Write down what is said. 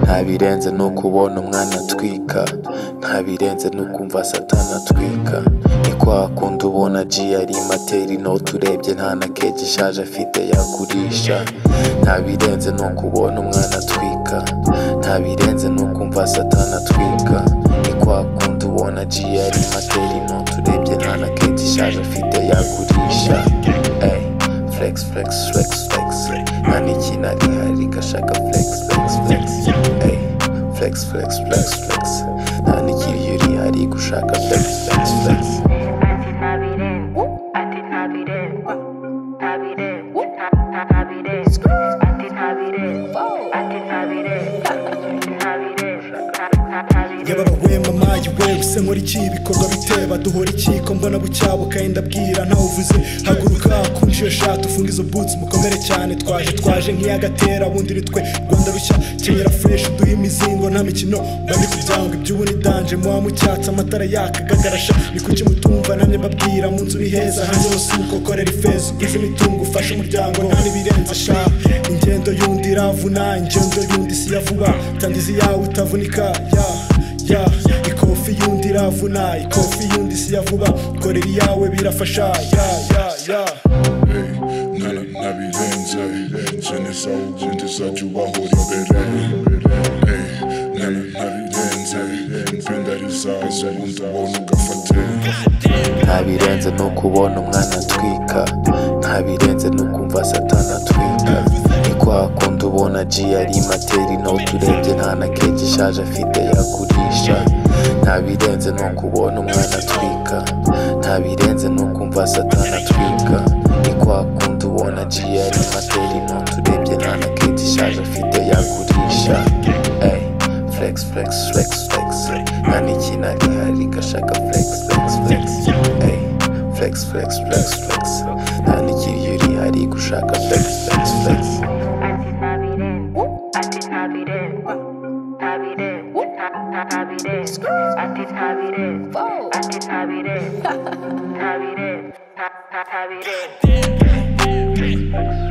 ntabirenze ni ukubona umwana atwika ntabirenze ni ukumva satana atwika ni kwa kundi ubona agiye ari materi inoti urebye nta na keke ishaje afite yagurisha ntabirenze ni ukubona umwana atwika ntabirenze ni ukumva satana atwika ni kwa kundi ubona agiye ari materi inoti urebye nta na keke ishaje afite yagurisha Ey, flex flex flex flex nta n'ikinari hari gashaka flex flex flex Ey, flex flex flex flex nta n'ikiriyori hari gushaka flex flex flex Ati Navidad, Ati Navidad, Navidad, Na- Navidad, Ati Navidad, Ati Navidad, Navidad, Na- Navidad. yaba we mama we use nkora iki bikorwa biteba duhora iki ko mbona bucyabuka yenda bwira ntawe uvuze haguruka kunshi iyo shati ufunga izo boots mukomere cyane twaje twaje nk'iyagatera bundi ni twe rwanda rushya kenyera fresh uduhe imizingo nta mikino bari kubyanga iby'ubu ni danje muba mucyatsi amatara yaka gagarasha ni kuki mutumva namwe mbabwira mu nzu biheza hanze hose nuko korera ifeza ugize imitungo ufashe umuryango nta n'ibirenze sha ingendo y'undi iravuna ingendo y'undi si iya vuba tandizi yawe itavunika ya ya ikofi y'undi iravuna ikofi y'undi si ya vuba korera iyawe birafasha ya ya ya Ey, nana nabirenze Sinisa ubundi sajyubahora imbere Ey, nana nabirenze Mpenda rizaza ubundi ubona ugafate ntabirenze ni ukubona umwana atwika ntabirenze ni ukumva satana atwika ni kwa kundi ubona agiye ari materi inoti urebye nta na keke ishaje afite yagurisha ntabirenze ni ukubona umwana atwika ntabirenze ni ukumva satana atwika ni kwa kundi ubona agiye ari materi inoti urebye nta na keke ishaje afite yagurisha Ey, flex flex flex flex nta n'ikinari hari gashaka flex flex flex Ey, flex flex flex flex nta n'ikiriyori hari gushaka flex flex flex Ati Navidad, Ati Navidad, Navidad, Na- Navidad, Ati Navidad, Ati Navidad, Navidad, Na- Navidad.